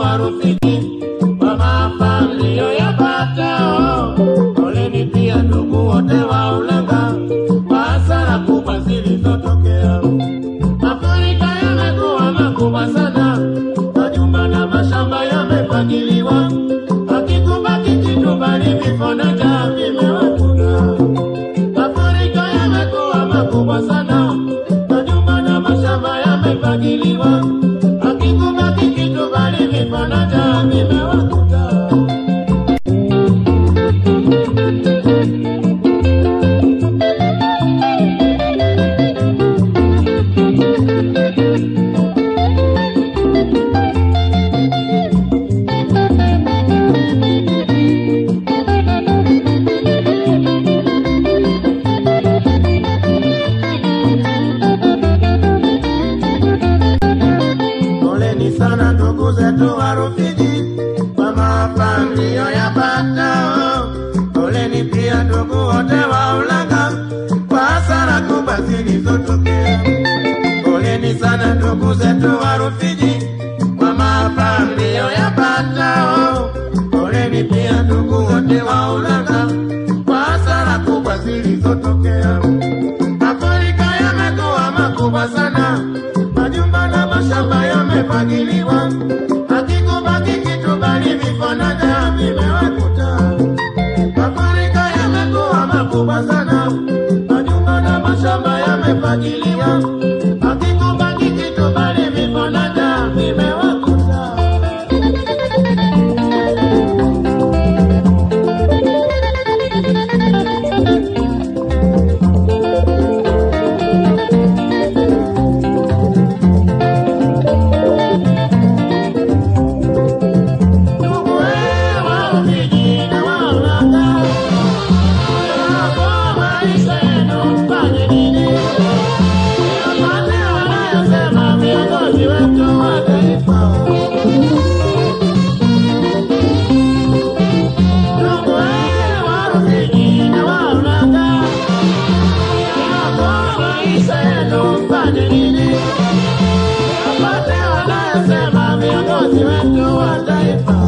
wa Rufiji kwa maafa mliyoyapata. Poleni pia ndugu wote wa Ulanga kwa hasara kubwa zilizotokea. Mafuriko yamekuwa makubwa sana, majumba na mashamba yamefagiliwa, hakikubaki kitu bali vifo na njaa vimewakuta. Mafuriko yamekuwa makubwa sana, majumba na mashamba yamefagiliwa, hakikubaki kitu bali vifo na njaa vimewakuta. Poleni sana ndugu zetu wa Rufiji kwa maafa mliyoyapata. Poleni pia ndugu wote wa Ulanga kwa hasara kubwa zilizotokea. Poleni sana ndugu zetu wa Rufiji kwa maafa mliyoyapata. Poleni pia ndugu wote wa Ulanga kwa hasara kubwa zilizotokea. Mafuriko yamekuwa makubwa sana, majumba na mashamba yamefagiliwa, hakikubaki kitu bali vifo na njaa vimewakuta. Mafuriko yamekuwa makubwa sana, majumba na mashamba yamefagiliwa, hakikubaki kitu bali vifo na njaa vimewakuta. Ndugu wa Rufiji na wa Ulanga, hapo maisha yenu mfanye nini? Yote wanayosema viongozi wetu wa taifa. Ndugu wa Rufiji na wa Ulanga, hapo maisha yenu mfanye nini? Yote wanayosema viongozi wetu wa taifa.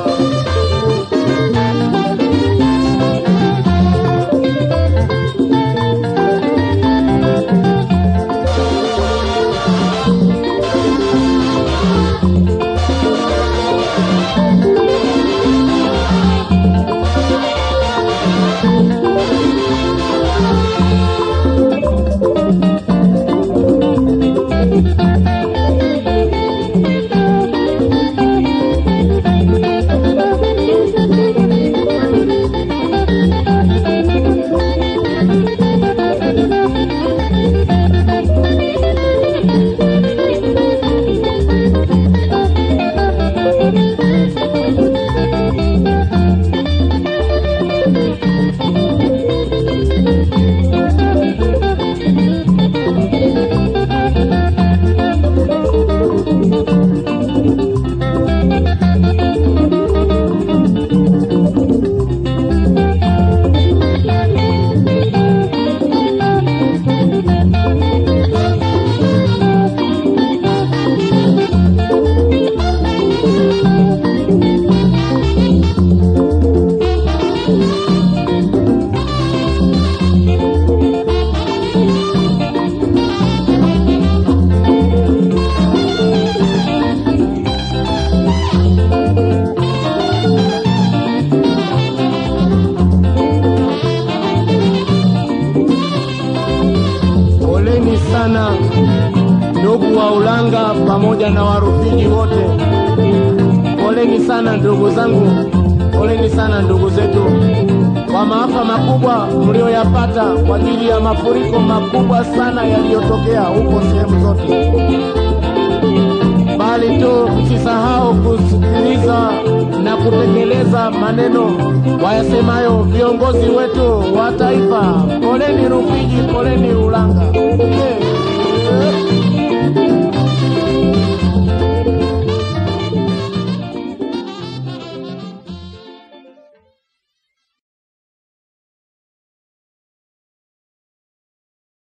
Poleni sana ndugu wa Ulanga pamoja na Warufiji wote. Poleni sana ndugu zangu, poleni sana ndugu zetu kwa maafa makubwa mlioyapata kwa ajili ya mafuriko makubwa sana yaliyotokea huko sehemu zote, bali tu msisahau kusikiliza na kutekeleza maneno wayasemayo viongozi wetu wa taifa. Poleni Rufiji, poleni Ulanga. Yeah.